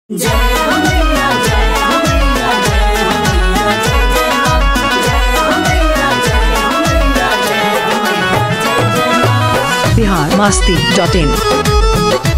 जय हो मैया जय हो मैया जय हो मैया जय जय मां जय हो मैया जय हो मैया जय हो मैया जय जय मां बिहार मास्ती डॉट इन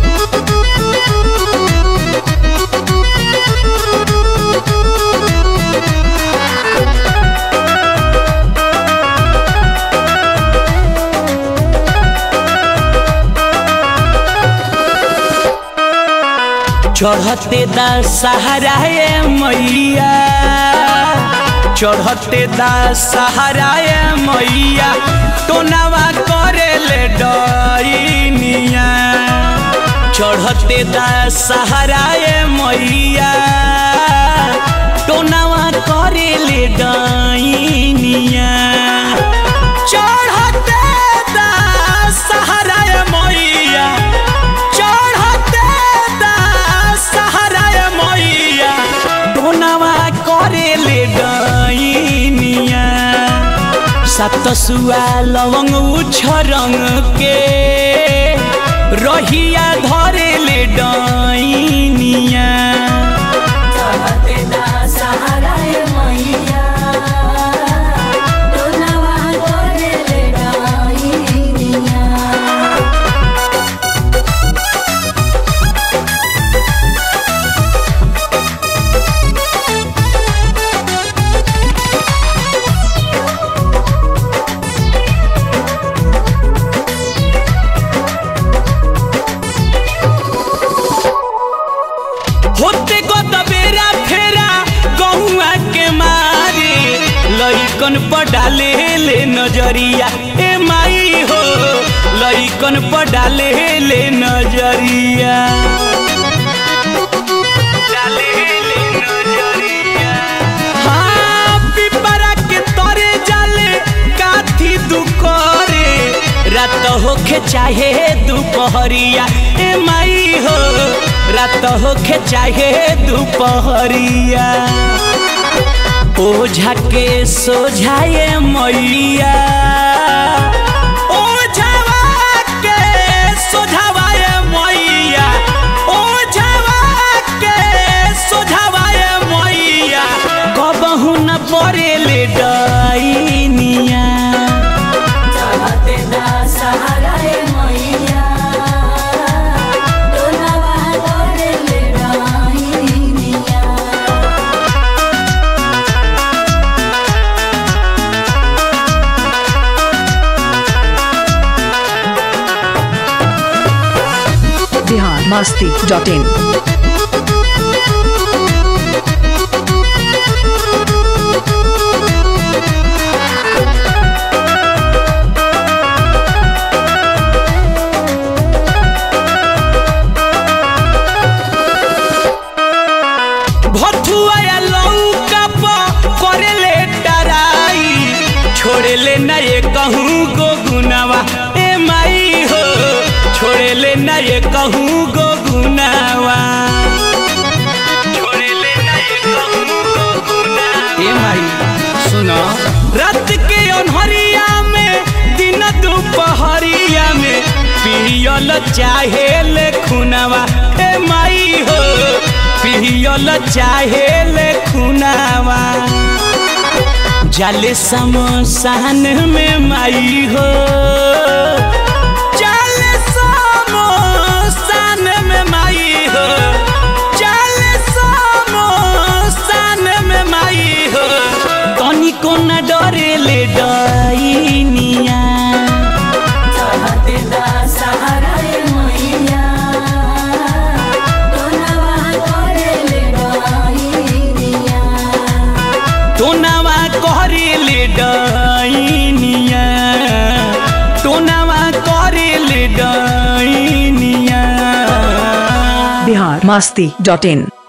चढ़ते दा सहारा ए मैया चढ़ते दा सहारा ए मैया टोनावा करे ले डईनिया चढ़ते दा सहारा ए मैया टोनावा करे ले डईनिया चढ़ते दा सहारा ए मैया चढ़ते दा सहारा ए मैया डोनावा करे ले डईनिया सात सुआ लवंग उछरंग के रहिया धरे ले डईनिया चढ़ते दा सहारा ए मैया टोनावा करे ले डाइनिया होते को बेरा फेरा गहुआ के मारे लइकन पर डाले ले नजरिया ए माई हो लइकन पर डाले ले नजरिया डाले ले नजरिया हाँ पिपरा के तरे जाले काथी दुकरे रात होखे चाहे दुपहरिया ए माई हो रात होखे चाहे दुपहरिया ओझा के सोझाए मैया ओझावा के सोझावाए मैया ओझावा के सोझावाए मैया कबहू न पड़े ले डईनिया चढ़ते दा सहारा ए मैया टोनावा करे ले डाइनिया बिहार मास्ती डॉट इन भथुआ या लौका प करे ले डराई छोड़े ले न ये कहूँ गो गुनावा ए माई हो छोड़े ले न ये कहूँ गो गुनावा छोड़े ले न ये कहूँ गो गुनावा ए माई सुनो रात के अनहरिया में दिन दोपहरिया में पियल चाहे ले खुनावा ए माई हो पियल चाहे ले खुनावा जाले समसान में माई हो जाले समसान में माई हो जाले समसान में माई हो तनिको न डरे ले डईनिया चढ़ते दा सहारा ए मैया टोनावा करे ले डाइनिया टोनावा करे ले डईनिया टोनावा करे ले डईनिया बिहार मास्ती डॉट इन